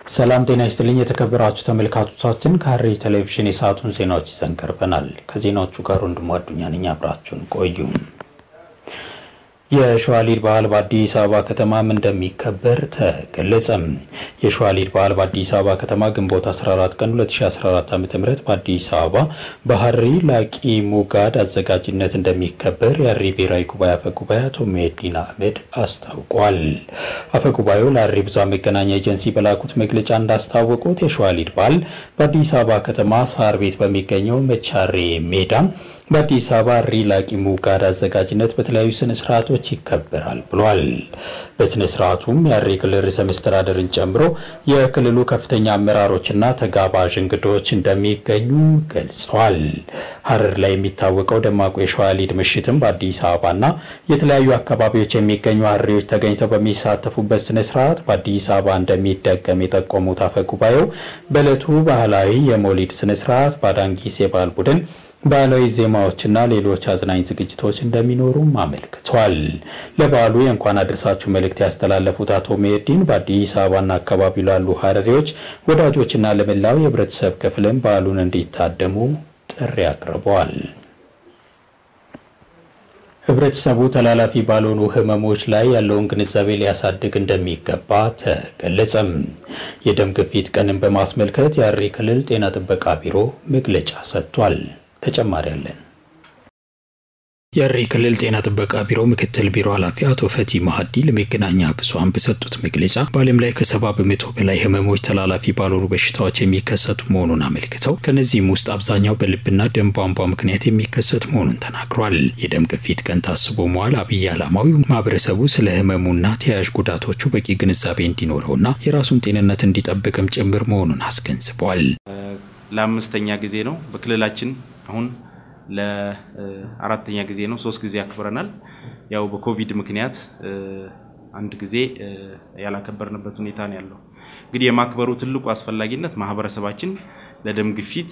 ሰላም ጤና ይስጥልኝ የተከበራችሁ ተመልካቾቻችን፣ ከሐረሪ ቴሌቪዥን የሰዓቱን ዜናዎች ይዘን ቀርበናል። ከዜናዎቹ ጋር ወንድሙ አዱኛ ነኝ። አብራችሁን ቆዩ። የሸዋሊድ በዓል በአዲስ አበባ ከተማም እንደሚከበር ተገለጸም። የሸዋሊድ በዓል በአዲስ አበባ ከተማ ግንቦት 14 ቀን 2014 ዓ.ም በአዲስ አበባ በሐረሪ ላቂ ሙጋድ አዘጋጅነት እንደሚከበር የሐረሪ ብሔራዊ ጉባኤ አፈጉባኤ አቶ መሄዲን አህመድ አስታውቋል። አፈጉባኤው ለሐረሪ ብዙኃን መገናኛ ኤጀንሲ በላኩት መግለጫ እንዳስታወቁት የሸዋሊድ በዓል በአዲስ አበባ ከተማ ሳር ቤት በሚገኘው መቻሬ ሜዳ በአዲስ አበባ ሐረሪ ላቂ ሙጋድ አዘጋጅነት በተለያዩ ስነ ስርዓቶች ይከበራል ብሏል። በስነ ስርዓቱም የሐረሪ ክልል ርዕሰ መስተዳድርን ጨምሮ የክልሉ ከፍተኛ አመራሮችና ተጋባዥ እንግዶች እንደሚገኙ ገልጸዋል። ሐረር ላይ የሚታወቀው ደማቁ የሸዋሊድ ምሽትም በአዲስ አበባና የተለያዩ አካባቢዎች የሚገኙ ሐረሪዎች ተገኝተው በሚሳተፉበት ስነ ስርዓት በአዲስ አበባ እንደሚደገም የጠቆሙት አፈጉባኤው በዕለቱ ባህላዊ የሞሊድ ስነ ስርዓት በአዳንጊስ የባህል ቡድን ባህላዊ ዜማዎችና ሌሎች አዝናኝ ዝግጅቶች እንደሚኖሩም አመልክቷል። ለበዓሉ የእንኳን አደረሳችሁ መልእክት ያስተላለፉት አቶ መሄዲን በአዲስ አበባና አካባቢ ላሉ ሐረሪዎች ወዳጆችና ለመላው የህብረተሰብ ክፍልም በዓሉን እንዲታደሙ ጥሪ አቅርበዋል። ህብረተሰቡ ተላላፊ ባልሆኑ ህመሞች ላይ ያለውን ግንዛቤ ሊያሳድግ እንደሚገባ ተገለጸም። የደም ግፊት ቀንን በማስመልከት የሐረሪ ክልል ጤና ጥበቃ ቢሮ መግለጫ ሰጥቷል። ተጨማሪ አለን። የሐረሪ ክልል ጤና ጥበቃ ቢሮ ምክትል ቢሮ ኃላፊ አቶ ፈቲ ማሀዲ ለመገናኛ ብዙኃን በሰጡት መግለጫ በዓለም ላይ ከሰባ በመቶ በላይ ህመሞች ተላላፊ ባልሆኑ በሽታዎች የሚከሰቱ መሆኑን አመልክተው ከነዚህም ውስጥ አብዛኛው በልብና ደም ቧንቧ ምክንያት የሚከሰት መሆኑን ተናግሯል። የደም ግፊት ቀን ታስቦ መዋል አብይ ዓላማው ማህበረሰቡ ስለ ህመሙና ተያያዥ ጉዳቶቹ በቂ ግንዛቤ እንዲኖረውና የራሱን ጤንነት እንዲጠብቅም ጭምር መሆኑን አስገንዝቧል። ለአምስተኛ ጊዜ ነው በክልላችን አሁን ለአራተኛ ጊዜ ነው። ሶስት ጊዜ አክብረናል። ያው በኮቪድ ምክንያት አንድ ጊዜ ያላከበርንበት ሁኔታ ነው ያለው። እንግዲህ የማክበሩ ትልቁ አስፈላጊነት ማህበረሰባችን ለደም ግፊት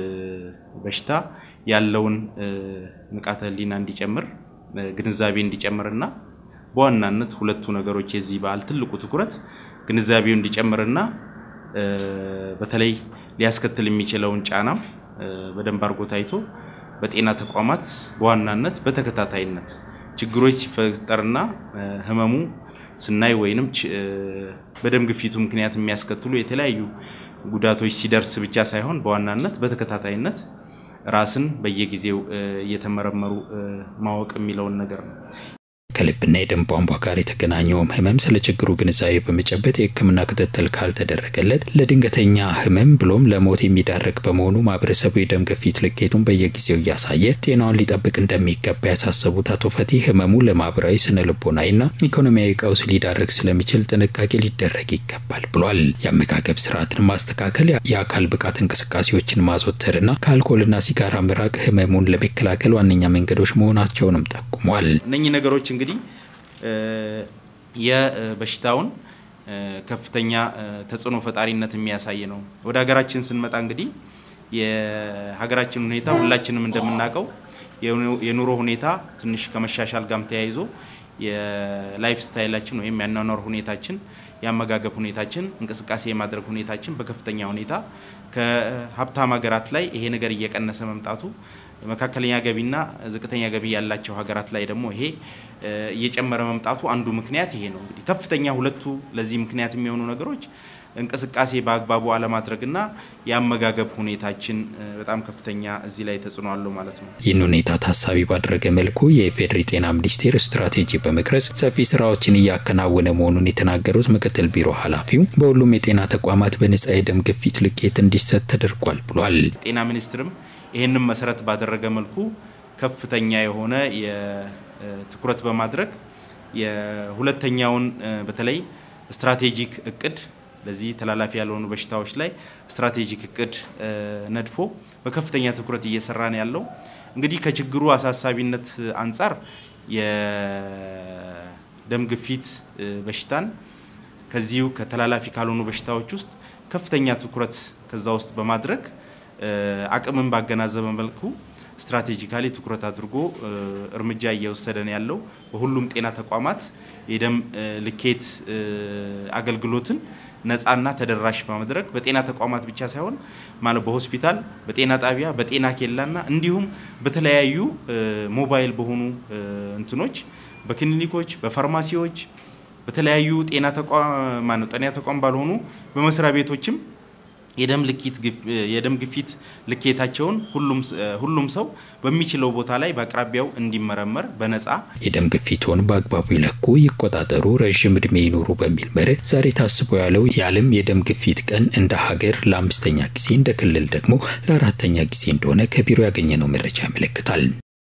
በሽታ ያለውን ንቃተ ህሊና እንዲጨምር ግንዛቤ እንዲጨምርና በዋናነት ሁለቱ ነገሮች የዚህ በዓል ትልቁ ትኩረት ግንዛቤው እንዲጨምርና በተለይ ሊያስከትል የሚችለውን ጫናም በደንብ አድርጎ ታይቶ በጤና ተቋማት በዋናነት በተከታታይነት ችግሮች ሲፈጠርና ህመሙ ስናይ ወይንም በደም ግፊቱ ምክንያት የሚያስከትሉ የተለያዩ ጉዳቶች ሲደርስ ብቻ ሳይሆን በዋናነት በተከታታይነት ራስን በየጊዜው እየተመረመሩ ማወቅ የሚለውን ነገር ነው። ከልብና የደም ቧንቧ ጋር የተገናኘውም ህመም ስለ ችግሩ ግንዛቤ በመጨበጥ የሕክምና ክትትል ካልተደረገለት ለድንገተኛ ህመም ብሎም ለሞት የሚዳረግ በመሆኑ ማህበረሰቡ የደም ግፊት ልኬቱን በየጊዜው እያሳየ ጤናውን ሊጠብቅ እንደሚገባ ያሳሰቡት አቶ ፈቲ ህመሙ ለማህበራዊ ስነ ልቦናዊና ኢኮኖሚያዊ ቀውስ ሊዳረግ ስለሚችል ጥንቃቄ ሊደረግ ይገባል ብሏል። የአመጋገብ ስርዓትን ማስተካከል፣ የአካል ብቃት እንቅስቃሴዎችን ማዘወተርና ከአልኮልና ሲጋራ መራቅ ህመሙን ለመከላከል ዋነኛ መንገዶች መሆናቸውንም ጠቁሟል። እነኚህ ነገሮች እንግዲህ የበሽታውን ከፍተኛ ተጽዕኖ ፈጣሪነት የሚያሳይ ነው። ወደ ሀገራችን ስንመጣ እንግዲህ የሀገራችን ሁኔታ ሁላችንም እንደምናውቀው የኑሮ ሁኔታ ትንሽ ከመሻሻል ጋርም ተያይዞ የላይፍ ስታይላችን ወይም ያኗኗር ሁኔታችን፣ የአመጋገብ ሁኔታችን፣ እንቅስቃሴ የማድረግ ሁኔታችን በከፍተኛ ሁኔታ ከሀብታም ሀገራት ላይ ይሄ ነገር እየቀነሰ መምጣቱ መካከለኛ ገቢና ዝቅተኛ ገቢ ያላቸው ሀገራት ላይ ደግሞ ይሄ እየጨመረ መምጣቱ አንዱ ምክንያት ይሄ ነው። እንግዲህ ከፍተኛ ሁለቱ ለዚህ ምክንያት የሚሆኑ ነገሮች እንቅስቃሴ በአግባቡ አለማድረግና የአመጋገብ ሁኔታችን በጣም ከፍተኛ እዚህ ላይ ተጽዕኖ አለው ማለት ነው። ይህን ሁኔታ ታሳቢ ባደረገ መልኩ የኢፌዴሪ ጤና ሚኒስቴር ስትራቴጂ በመቅረጽ ሰፊ ስራዎችን እያከናወነ መሆኑን የተናገሩት ምክትል ቢሮ ኃላፊው በሁሉም የጤና ተቋማት በነጻ የደም ግፊት ልኬት እንዲሰጥ ተደርጓል ብሏል። ጤና ሚኒስትርም ይህንም መሰረት ባደረገ መልኩ ከፍተኛ የሆነ ትኩረት በማድረግ የሁለተኛውን በተለይ ስትራቴጂክ እቅድ ለዚህ ተላላፊ ያልሆኑ በሽታዎች ላይ ስትራቴጂክ እቅድ ነድፎ በከፍተኛ ትኩረት እየሰራ ነው ያለው። እንግዲህ ከችግሩ አሳሳቢነት አንጻር የደም ግፊት በሽታን ከዚሁ ከተላላፊ ካልሆኑ በሽታዎች ውስጥ ከፍተኛ ትኩረት ከዛ ውስጥ በማድረግ አቅምን ባገናዘበ መልኩ ስትራቴጂካሊ ትኩረት አድርጎ እርምጃ እየወሰደ ነው ያለው። በሁሉም ጤና ተቋማት የደም ልኬት አገልግሎትን ነፃና ተደራሽ በማድረግ በጤና ተቋማት ብቻ ሳይሆን ማለት በሆስፒታል፣ በጤና ጣቢያ፣ በጤና ኬላና እንዲሁም በተለያዩ ሞባይል በሆኑ እንትኖች በክሊኒኮች፣ በፋርማሲዎች፣ በተለያዩ ጤና ተቋም ማነው ጤና ተቋም ባልሆኑ በመስሪያ ቤቶችም የደም ልኪት የደም ግፊት ልኬታቸውን ሁሉም ሰው በሚችለው ቦታ ላይ በአቅራቢያው እንዲመረመር በነፃ የደም ግፊቱን በአግባቡ ይለኩ፣ ይቆጣጠሩ፣ ረዥም እድሜ ይኑሩ በሚል መርህ ዛሬ ታስቦ ያለው የዓለም የደም ግፊት ቀን እንደ ሀገር ለአምስተኛ ጊዜ እንደ ክልል ደግሞ ለአራተኛ ጊዜ እንደሆነ ከቢሮ ያገኘነው መረጃ ያመለክታል።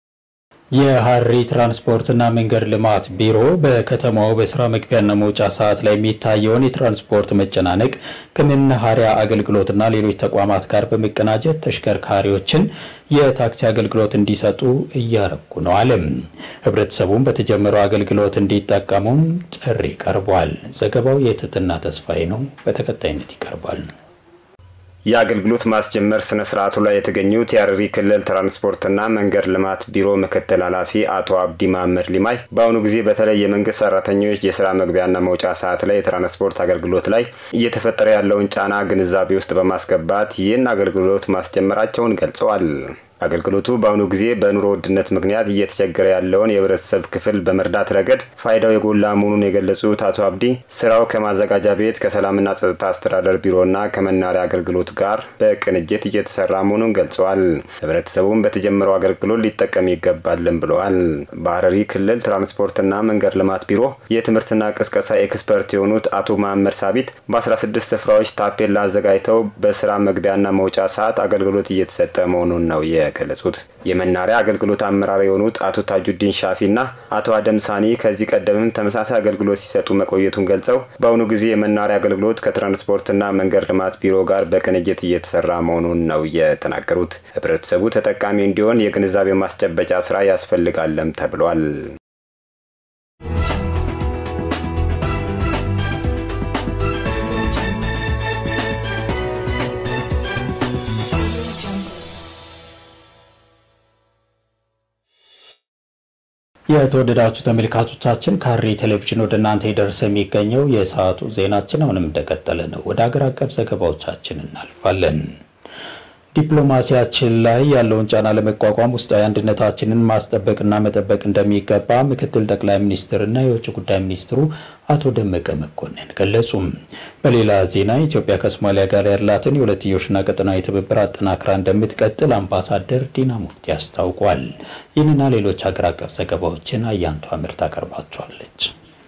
የሀሪ ትራንስፖርትና መንገድ ልማት ቢሮ በከተማው በስራ መግቢያና መውጫ ሰዓት ላይ የሚታየውን የትራንስፖርት መጨናነቅ ከመናኸሪያ አገልግሎትና ሌሎች ተቋማት ጋር በመቀናጀት ተሽከርካሪዎችን የታክሲ አገልግሎት እንዲሰጡ እያረጉ ነው አለም። ህብረተሰቡን በተጀመረው አገልግሎት እንዲጠቀሙም ጥሪ ቀርቧል። ዘገባው የትትና ተስፋዬ ነው፣ በተከታይነት ይቀርባል። የአገልግሎት ማስጀመር ስነ ስርዓቱ ላይ የተገኙት የሀረሪ ክልል ትራንስፖርትና መንገድ ልማት ቢሮ ምክትል ኃላፊ አቶ አብዲ ማመድ ሊማይ በአሁኑ ጊዜ በተለይ የመንግስት ሰራተኞች የስራ መግቢያና መውጫ ሰዓት ላይ የትራንስፖርት አገልግሎት ላይ እየተፈጠረ ያለውን ጫና ግንዛቤ ውስጥ በማስገባት ይህን አገልግሎት ማስጀመራቸውን ገልጸዋል። አገልግሎቱ በአሁኑ ጊዜ በኑሮ ውድነት ምክንያት እየተቸገረ ያለውን የህብረተሰብ ክፍል በመርዳት ረገድ ፋይዳው የጎላ መሆኑን የገለጹት አቶ አብዲ ስራው ከማዘጋጃ ቤት ከሰላምና ጸጥታ አስተዳደር ቢሮና ከመናሪያ አገልግሎት ጋር በቅንጅት እየተሰራ መሆኑን ገልጸዋል። ህብረተሰቡም በተጀመረው አገልግሎት ሊጠቀም ይገባልን ብለዋል። በሀረሪ ክልል ትራንስፖርትና መንገድ ልማት ቢሮ የትምህርትና ቅስቀሳ ኤክስፐርት የሆኑት አቶ መሀመድ ሳቢት በ16 ስፍራዎች ታፔላ አዘጋጅተው በስራ መግቢያና መውጫ ሰዓት አገልግሎት እየተሰጠ መሆኑን ነው የገለጹት። የመናሪያ አገልግሎት አመራር የሆኑት አቶ ታጁዲን ሻፊና አቶ አደም ሳኒ ከዚህ ቀደምም ተመሳሳይ አገልግሎት ሲሰጡ መቆየቱን ገልጸው በአሁኑ ጊዜ የመናሪያ አገልግሎት ከትራንስፖርትና መንገድ ልማት ቢሮ ጋር በቅንጅት እየተሰራ መሆኑን ነው የተናገሩት። ህብረተሰቡ ተጠቃሚ እንዲሆን የግንዛቤ ማስጨበጫ ስራ ያስፈልጋለም ተብሏል። የተወደዳችሁ ተመልካቾቻችን ከሀረሪ ቴሌቪዥን ወደ እናንተ የደረሰ የሚገኘው የሰዓቱ ዜናችን አሁንም እንደቀጠለ ነው። ወደ ሀገር አቀፍ ዘገባዎቻችን እናልፋለን። ዲፕሎማሲያችን ላይ ያለውን ጫና ለመቋቋም ውስጣዊ አንድነታችንን ማስጠበቅና መጠበቅ እንደሚገባ ምክትል ጠቅላይ ሚኒስትርና የውጭ ጉዳይ ሚኒስትሩ አቶ ደመቀ መኮንን ገለጹም። በሌላ ዜና ኢትዮጵያ ከሶማሊያ ጋር ያላትን የሁለትዮሽና ቀጠናዊ ትብብር አጠናክራ እንደምትቀጥል አምባሳደር ዲና ሙፍቲ አስታውቋል። ይህንና ሌሎች ሀገር አቀፍ ዘገባዎችን አያንቷ ምርት አቀርባቸዋለች።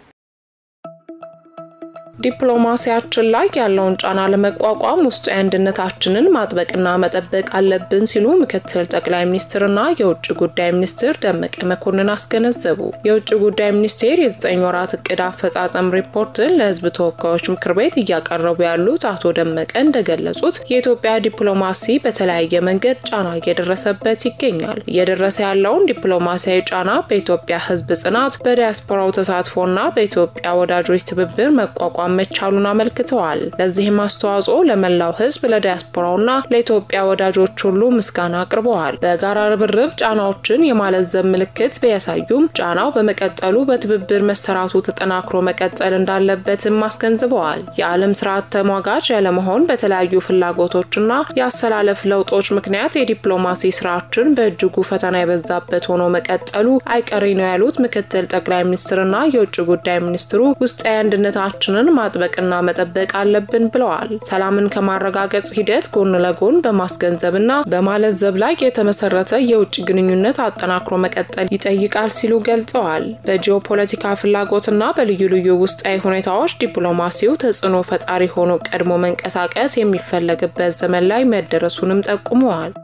ዲፕሎማሲያችን ላይ ያለውን ጫና ለመቋቋም ውስጣዊ አንድነታችንን ማጥበቅና መጠበቅ አለብን ሲሉ ምክትል ጠቅላይ ሚኒስትርና የውጭ ጉዳይ ሚኒስትር ደመቀ መኮንን አስገነዘቡ። የውጭ ጉዳይ ሚኒስቴር የዘጠኝ ወራት እቅድ አፈጻጸም ሪፖርትን ለሕዝብ ተወካዮች ምክር ቤት እያቀረቡ ያሉት አቶ ደመቀ እንደገለጹት የኢትዮጵያ ዲፕሎማሲ በተለያየ መንገድ ጫና እየደረሰበት ይገኛል። እየደረሰ ያለውን ዲፕሎማሲያዊ ጫና በኢትዮጵያ ሕዝብ ጽናት፣ በዲያስፖራው ተሳትፎና በኢትዮጵያ ወዳጆች ትብብር መቋቋም መቻሉን አመልክተዋል። ለዚህም አስተዋጽኦ ለመላው ህዝብ ለዲያስፖራውና ለኢትዮጵያ ወዳጆች ሁሉ ምስጋና አቅርበዋል። በጋራ ርብርብ ጫናዎችን የማለዘብ ምልክት ቢያሳዩም ጫናው በመቀጠሉ በትብብር መሰራቱ ተጠናክሮ መቀጠል እንዳለበትም አስገንዝበዋል። የዓለም ስርዓት ተሟጋች ያለመሆን በተለያዩ ፍላጎቶችና የአሰላለፍ ለውጦች ምክንያት የዲፕሎማሲ ስራችን በእጅጉ ፈተና የበዛበት ሆኖ መቀጠሉ አይቀሬ ነው ያሉት ምክትል ጠቅላይ ሚኒስትርና የውጭ ጉዳይ ሚኒስትሩ ውስጣዊ አንድነታችንን ማጥበቅና መጠበቅ አለብን ብለዋል። ሰላምን ከማረጋገጥ ሂደት ጎን ለጎን በማስገንዘብና በማለዘብ ላይ የተመሰረተ የውጭ ግንኙነት አጠናክሮ መቀጠል ይጠይቃል ሲሉ ገልጸዋል። በጂኦፖለቲካ ፍላጎትና በልዩ ልዩ ውስጣዊ ሁኔታዎች ዲፕሎማሲው ተጽዕኖ ፈጣሪ ሆኖ ቀድሞ መንቀሳቀስ የሚፈለግበት ዘመን ላይ መደረሱንም ጠቁመዋል።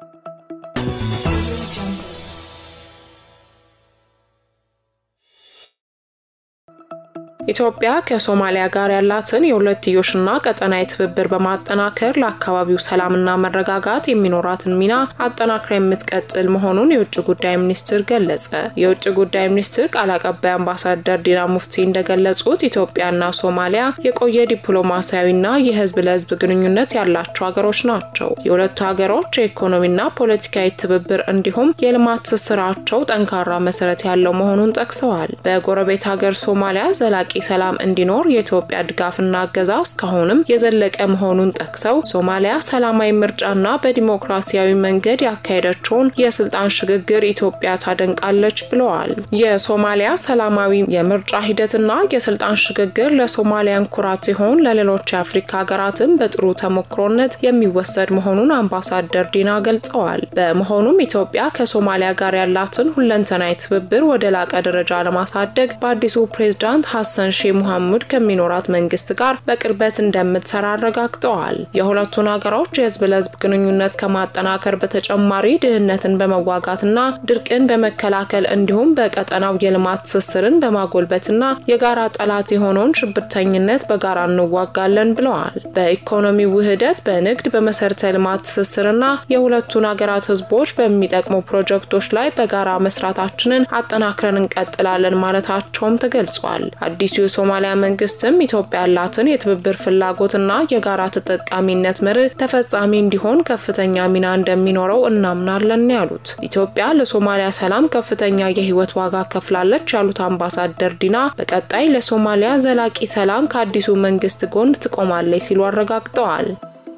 ኢትዮጵያ ከሶማሊያ ጋር ያላትን የሁለትዮሽና ቀጠናዊ ትብብር በማጠናከር ለአካባቢው ሰላምና መረጋጋት የሚኖራትን ሚና አጠናክራ የምትቀጥል መሆኑን የውጭ ጉዳይ ሚኒስትር ገለጸ። የውጭ ጉዳይ ሚኒስትር ቃል አቀባይ አምባሳደር ዲና ሙፍቲ እንደገለጹት ኢትዮጵያና ሶማሊያ የቆየ ዲፕሎማሲያዊና የሕዝብ ለሕዝብ ግንኙነት ያላቸው ሀገሮች ናቸው። የሁለቱ ሀገሮች የኢኮኖሚና ፖለቲካዊ ትብብር እንዲሁም የልማት ትስስራቸው ጠንካራ መሰረት ያለው መሆኑን ጠቅሰዋል። በጎረቤት ሀገር ሶማሊያ ዘላቂ ሰላም እንዲኖር የኢትዮጵያ ድጋፍና እገዛ እስካሁንም የዘለቀ መሆኑን ጠቅሰው ሶማሊያ ሰላማዊ ምርጫና በዲሞክራሲያዊ መንገድ ያካሄደችውን የስልጣን ሽግግር ኢትዮጵያ ታደንቃለች ብለዋል። የሶማሊያ ሰላማዊ የምርጫ ሂደትና የስልጣን ሽግግር ለሶማሊያን ኩራት ሲሆን ለሌሎች የአፍሪካ ሀገራትም በጥሩ ተሞክሮነት የሚወሰድ መሆኑን አምባሳደር ዲና ገልጸዋል። በመሆኑም ኢትዮጵያ ከሶማሊያ ጋር ያላትን ሁለንተናዊ ትብብር ወደ ላቀ ደረጃ ለማሳደግ በአዲሱ ፕሬዝዳንት ሐሰን ሼህ ሙሐሙድ ከሚኖራት መንግስት ጋር በቅርበት እንደምትሰራ አረጋግጠዋል። የሁለቱን ሀገሮች የህዝብ ለህዝብ ግንኙነት ከማጠናከር በተጨማሪ ድህነትን በመዋጋትና ድርቅን በመከላከል እንዲሁም በቀጠናው የልማት ትስስርን በማጎልበትና የጋራ ጠላት የሆነውን ሽብርተኝነት በጋራ እንዋጋለን ብለዋል። በኢኮኖሚ ውህደት፣ በንግድ፣ በመሰረተ ልማት ትስስርና የሁለቱን ሀገራት ህዝቦች በሚጠቅሙ ፕሮጀክቶች ላይ በጋራ መስራታችንን አጠናክረን እንቀጥላለን ማለታቸውም ተገልጿል። አዲሱ የሶማሊያ መንግስትም ኢትዮጵያ ያላትን የትብብር ፍላጎትና የጋራ ተጠቃሚነት መርህ ተፈጻሚ እንዲሆን ከፍተኛ ሚና እንደሚኖረው እናምናለን ያሉት ኢትዮጵያ ለሶማሊያ ሰላም ከፍተኛ የህይወት ዋጋ ከፍላለች ያሉት አምባሳደር ዲና በቀጣይ ለሶማሊያ ዘላቂ ሰላም ከአዲሱ መንግስት ጎን ትቆማለች ሲሉ አረጋግጠዋል።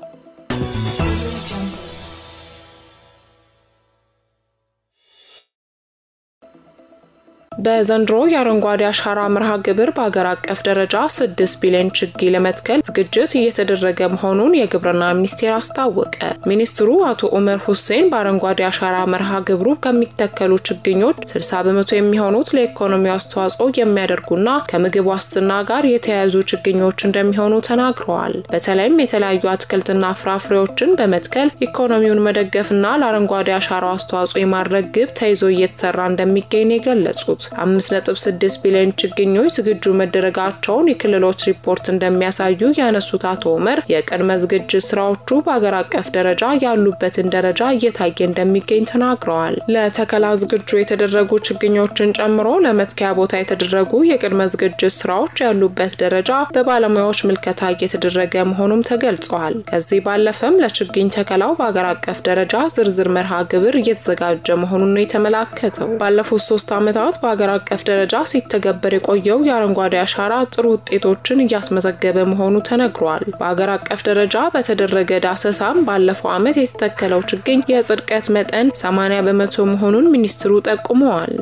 በዘንድሮ የአረንጓዴ አሻራ መርሃ ግብር በሀገር አቀፍ ደረጃ ስድስት ቢሊዮን ችግኝ ለመትከል ዝግጅት እየተደረገ መሆኑን የግብርና ሚኒስቴር አስታወቀ። ሚኒስትሩ አቶ ኡመር ሁሴን በአረንጓዴ አሻራ መርሃ ግብሩ ከሚተከሉ ችግኞች 60 በመቶ የሚሆኑት ለኢኮኖሚው አስተዋጽኦ የሚያደርጉና ከምግብ ዋስትና ጋር የተያያዙ ችግኞች እንደሚሆኑ ተናግረዋል። በተለይም የተለያዩ አትክልትና ፍራፍሬዎችን በመትከል ኢኮኖሚውን መደገፍና ለአረንጓዴ አሻራው አስተዋጽኦ የማድረግ ግብ ተይዞ እየተሰራ እንደሚገኝ የገለጹት 5.6 ቢሊዮን ችግኞች ዝግጁ መደረጋቸውን የክልሎች ሪፖርት እንደሚያሳዩ ያነሱት አቶ ኡመር የቅድመ ዝግጅት ስራዎቹ በአገር አቀፍ ደረጃ ያሉበትን ደረጃ እየታየ እንደሚገኝ ተናግረዋል። ለተከላ ዝግጁ የተደረጉ ችግኞችን ጨምሮ ለመትከያ ቦታ የተደረጉ የቅድመ ዝግጅት ስራዎች ያሉበት ደረጃ በባለሙያዎች ምልከታ እየተደረገ መሆኑም ተገልጿል። ከዚህ ባለፈም ለችግኝ ተከላው በአገር አቀፍ ደረጃ ዝርዝር መርሃ ግብር እየተዘጋጀ መሆኑን ነው የተመላከተው። ባለፉት ሶስት ዓመታት በሀገር አቀፍ ደረጃ ሲተገበር የቆየው የአረንጓዴ አሻራ ጥሩ ውጤቶችን እያስመዘገበ መሆኑ ተነግሯል። በሀገር አቀፍ ደረጃ በተደረገ ዳሰሳም ባለፈው ዓመት የተተከለው ችግኝ የጽድቀት መጠን 80 በመቶ መሆኑን ሚኒስትሩ ጠቁመዋል።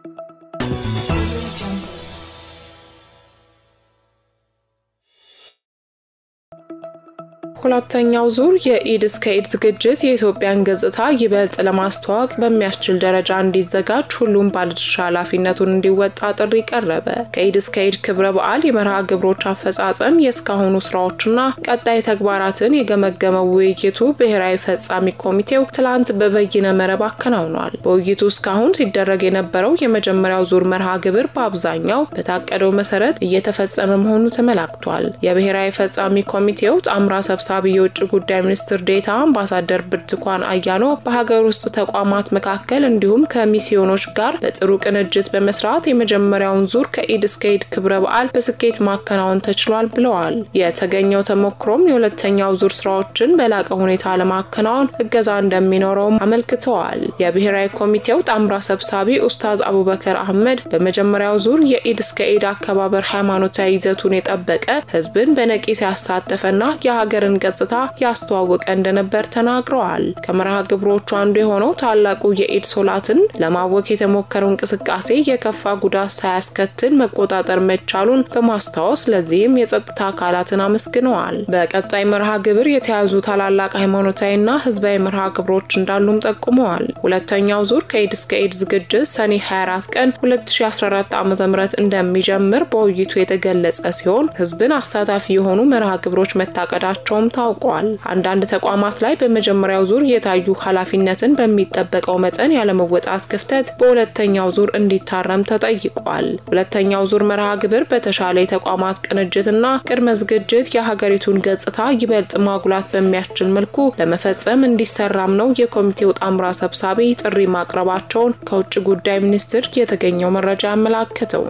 ሁለተኛው ዙር የኢድ እስከ ኢድ ዝግጅት የኢትዮጵያን ገጽታ ይበልጥ ለማስተዋወቅ በሚያስችል ደረጃ እንዲዘጋጅ ሁሉም ባለድርሻ ኃላፊነቱን እንዲወጣ ጥሪ ቀረበ። ከኢድ እስከ ኢድ ክብረ በዓል የመርሃ ግብሮች አፈጻጸም፣ የእስካሁኑ ስራዎችና ቀጣይ ተግባራትን የገመገመው ውይይቱ ብሔራዊ ፈጻሚ ኮሚቴው ትላንት በበይነ መረብ አከናውኗል። በውይይቱ እስካሁን ሲደረግ የነበረው የመጀመሪያው ዙር መርሃ ግብር በአብዛኛው በታቀደው መሰረት እየተፈጸመ መሆኑ ተመላክቷል። የብሔራዊ ፈጻሚ ኮሚቴው ጣምራ ሰብሳ ሰብሳቢ የውጭ ጉዳይ ሚኒስትር ዴታ አምባሳደር ብርቱካን አያኖ በሀገር ውስጥ ተቋማት መካከል እንዲሁም ከሚስዮኖች ጋር በጥሩ ቅንጅት በመስራት የመጀመሪያውን ዙር ከኢድ እስከ ኢድ ክብረ በዓል በስኬት ማከናወን ተችሏል ብለዋል። የተገኘው ተሞክሮም የሁለተኛው ዙር ስራዎችን በላቀ ሁኔታ ለማከናወን እገዛ እንደሚኖረውም አመልክተዋል። የብሔራዊ ኮሚቴው ጣምራ ሰብሳቢ ኡስታዝ አቡበከር አህመድ በመጀመሪያው ዙር የኢድ እስከ ኢድ አከባበር ሃይማኖታዊ ይዘቱን የጠበቀ ህዝብን በነቂስ ያሳተፈና የሀገርን ገጽታ ያስተዋወቀ እንደነበር ተናግረዋል። ከመርሃ ግብሮቹ አንዱ የሆነው ታላቁ የኢድ ሶላትን ለማወክ የተሞከረው እንቅስቃሴ የከፋ ጉዳት ሳያስከትል መቆጣጠር መቻሉን በማስታወስ ለዚህም የጸጥታ አካላትን አመስግነዋል። በቀጣይ መርሃ ግብር የተያዙ ታላላቅ ሃይማኖታዊና ህዝባዊ መርሃ ግብሮች እንዳሉም ጠቁመዋል። ሁለተኛው ዙር ከኢድ እስከ ኢድ ዝግጅት ሰኔ 24 ቀን 2014 ዓ ም እንደሚጀምር በውይይቱ የተገለጸ ሲሆን ህዝብን አሳታፊ የሆኑ መርሃ ግብሮች መታቀዳቸውም ታውቋል። አንዳንድ ተቋማት ላይ በመጀመሪያው ዙር የታዩ ኃላፊነትን በሚጠበቀው መጠን ያለመወጣት ክፍተት በሁለተኛው ዙር እንዲታረም ተጠይቋል። ሁለተኛው ዙር መርሃ ግብር በተሻለ የተቋማት ቅንጅትና ቅድመ ዝግጅት የሀገሪቱን ገጽታ ይበልጥ ማጉላት በሚያስችል መልኩ ለመፈጸም እንዲሰራም ነው የኮሚቴው ጣምራ ሰብሳቢ ጥሪ ማቅረባቸውን ከውጭ ጉዳይ ሚኒስቴር የተገኘው መረጃ ያመላከተው።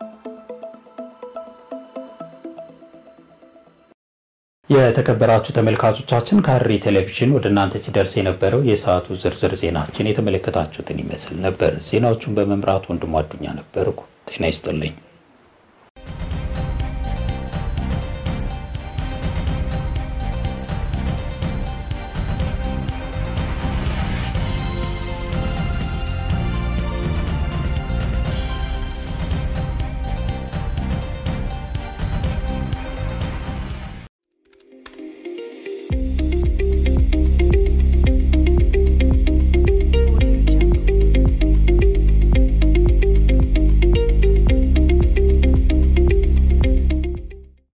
የተከበራችሁ ተመልካቾቻችን ከሐረሪ ቴሌቪዥን ወደ እናንተ ሲደርስ የነበረው የሰዓቱ ዝርዝር ዜናችን የተመለከታችሁትን ይመስል ነበር። ዜናዎቹን በመምራት ወንድሙ አዱኛ ነበርኩ። ጤና ይስጥልኝ።